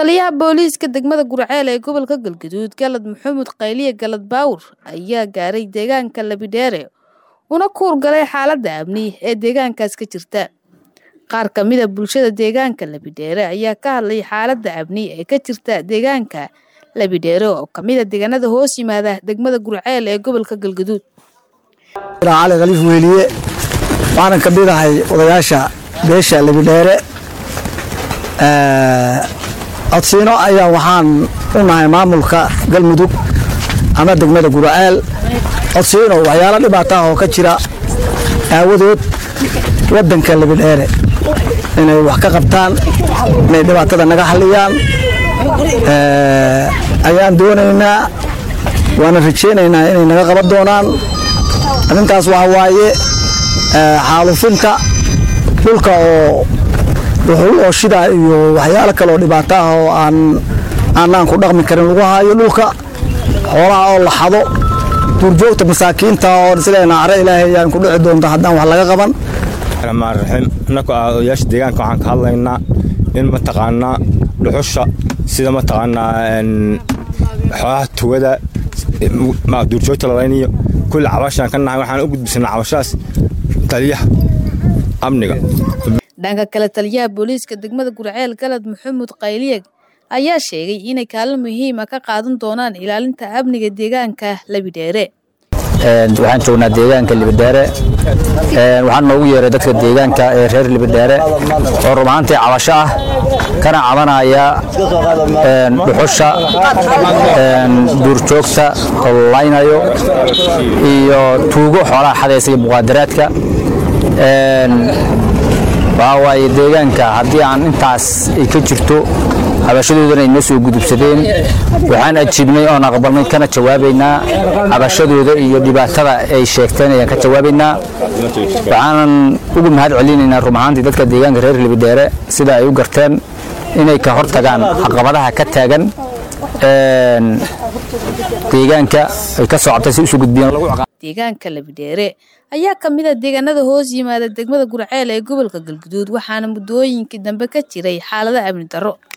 taliyaha booliiska degmada gurceel ee gobolka galgaduud galad maxamuud qayliye galad baawur ayaa gaaray deegaanka labidheere una kuur galay xaaladda amni ee deegaankaas ka jirta qaar ka mida bulshada deegaanka labidheere ayaa ka hadlay xaaladda amni ee ka jirta deegaanka labidheere oo kamida deegaanada hoos yimaada degmada gurceel ee gobolka galgaduud cali khaliif weeliye waxaanan ka mid ahay odayaasha beesha labidheere codsiino ayaa waxaan u nahay maamulka galmudug ama degmada guraceel codsiino waxyaalo dhibaata ah oo ka jira aawadood waddanka labidheere inay wax ka qabtaan inay dhibaatada naga xalliyaan ayaan doonaynaa waana rajaynaynaa inay naga qaban doonaan arrintaas waxa waaye xaalufinta dhulka oo dhuxul oo shidaa iyo waxyaalo kaleoo dhibaato ah oo aan aanaan ku dhaqmi karin lagu haayo dhulka xoolaha oo la xado duurjoogta masaakiinta oo sideena care ilaahay ayaan ku dhici doonta haddaan wax laga qaban raxmaan raxiim annagu ah odayaasha deegaanka waxaan ka hadlaynaa in mataqaanaa dhuxusha sida mataqaanaa xoolaha tugada duurjoogta lalayniyo kulli cabashaan ka nahay waxaan u gudbisanaa cabashaas taliyaha amniga dhanka kale taliyaha booliiska degmada gurceel galad maxamuud qayliyeg ayaa sheegay inay kaalin muhiima ka qaadan doonaan ilaalinta amniga deegaanka labidheere waxaan joognaa deegaanka libidheere waxaan noogu yeeray dadka deegaanka ee reer libidheere oo rumaantii cabasho ah kana cabanaya dhuxusha duurjoogta oo laynayo iyo tuugo xoolaha xadaysa iyo muqaadaraadka waxaa waaye deegaanka haddii aan intaas ay ka jirto cabashadoodana ay noo soo gudubsadeen waxaan ajiibnay oon aqbalnay kana jawaabaynaa cabashadooda iyo dhibaatada ay sheegteen ayaan ka jawaabaynaa waxaanan ugu mahad celinaynaa rumahaantii dadka deegaanka reer libidheere sida ay u garteen inay ka hortagaan caqabadaha ka taagan deegaanka ay ka soo cabtay si usoo gudbiyeen deegaanka labidheere ayaa ka mid a deegaanada hoos yimaada degmada gurceel ee gobolka galguduud waxaana muddooyinkii dambe ka jiray xaalado amni darro